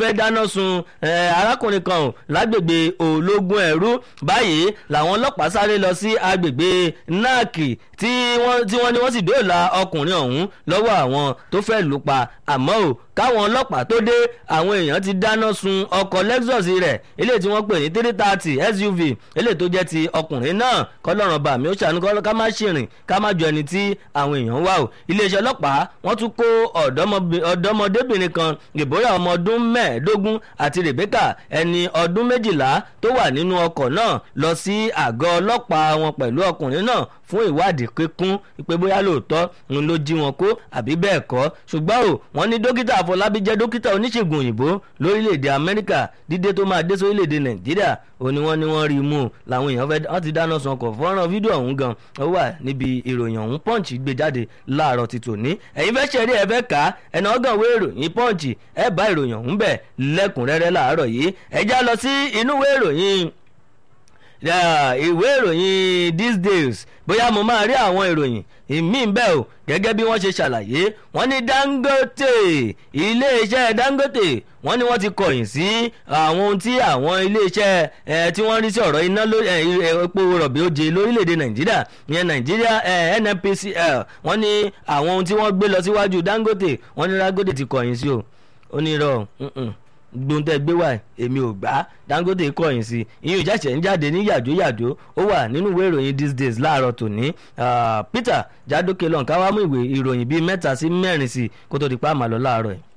fẹ́ dáná sun arákùnrin kan ò lágbègbè ológun ẹ̀rú báyìí làwọn ọlọ́pàá sáré lọ sí agbègbè náàkì tí wọ́n ní wọ́n sì dóòlà ọkùnrin ọ̀hún lọ́wọ́ àwọn tó fẹ́ lù pa àmọ́ ò káwọn ọlọ́pàá tó dé àwọn èèyàn ti dáná sun ọkọ̀ lexus rẹ̀ eléyìí tí wọ́n pè ní three thirty suv eléyìí tó jẹ́ ti ọkùnrin náà kọ́lọ́run bá mi ó ṣàánú kọ́ ká má ṣìrìn ká má jọ ẹni tí àwọn èèyàn wà o iléeṣẹ́ ọlọ́pàá wọ́n tún kó ọ̀dọ́mọdébìnrin kan deborah ọmọ ọdún mẹ́ẹ̀ẹ́dógún àti rebecca ẹni ọdún méjìlá tó wà nínú ọkọ̀ náà lọ sí àgọ́ ọlọ́pàá wọn pẹ̀lú ọkùnrin náà fún ìwádìí kíkún pé bóyá lóòótọ́ ń ló jí wọn kó àbí bẹ́ẹ̀ kọ́ ṣùgbọ́n o wọ́n ní dókítà àfọlábí jẹ́ dókítà oníṣègùn òyìnbó lórílẹ̀‐èdè amẹ́ríkà dídé tó máa dé sórílẹ̀‐èdè nàìjíríà ó ní wọ́n ní wọ́n rí i mú làwọn èèyàn fẹ́ wọ́n ti dáná sun ọkọ̀ fọ́nrán fídíò ọ̀hún gan ó wà níbi ìròyìn ọ̀hún punch gbé jáde láàárọ̀ ti tòní ẹ̀yin fẹ́ ṣẹ̀rí ẹ̀ fẹ́ kà á ẹ̀nà ọgàn wé ìròyìn punch ẹ̀ bá ìròyìn ọ̀hún bẹ̀ lẹ́kùnrẹ́rẹ́ láàárọ̀ yìí ẹ̀ já lọ sí inú wé ìròyìn ìwé ìròyìn these days bóyá mo máa rí àwọn ìròyìn ìmíì bẹ́ẹ̀ o gẹ́gẹ́ bí wọ́n ṣe ṣàlàyé wọ́n ní dangote iléeṣẹ́ dangote wọ́n ní wọ́n ti kọ̀yìn sí àwọn ohun tí àwọn iléeṣẹ́ ẹ̀ tí wọ́n rí sí ọ̀rọ̀ iná epo rọ̀bì oje lórílẹ̀‐èdè nàìjíríà ìyẹn nàìjíríà nnpcl wọ́n ní àwọn ohun tí wọ́n gbé lọ síwájú dangote wọ́n ní dangote ti kọ̀yìn sí o ó ní irọ́ gbóńtẹ́ gbé wá èmi ò gbá dangote kọ̀yìn sí ìyẹn ìjàṣẹ̀ ń jáde ní yàjóyàjó ó wà nínú ìwé ìròyìn these days láàárọ̀ tòní peter jádókè lọ́nkà wá mú ìwé ìròyìn bíi mẹ́ta sí mẹ́rin sí kó tó di pa àmàlọ́ láàárọ̀ yìí.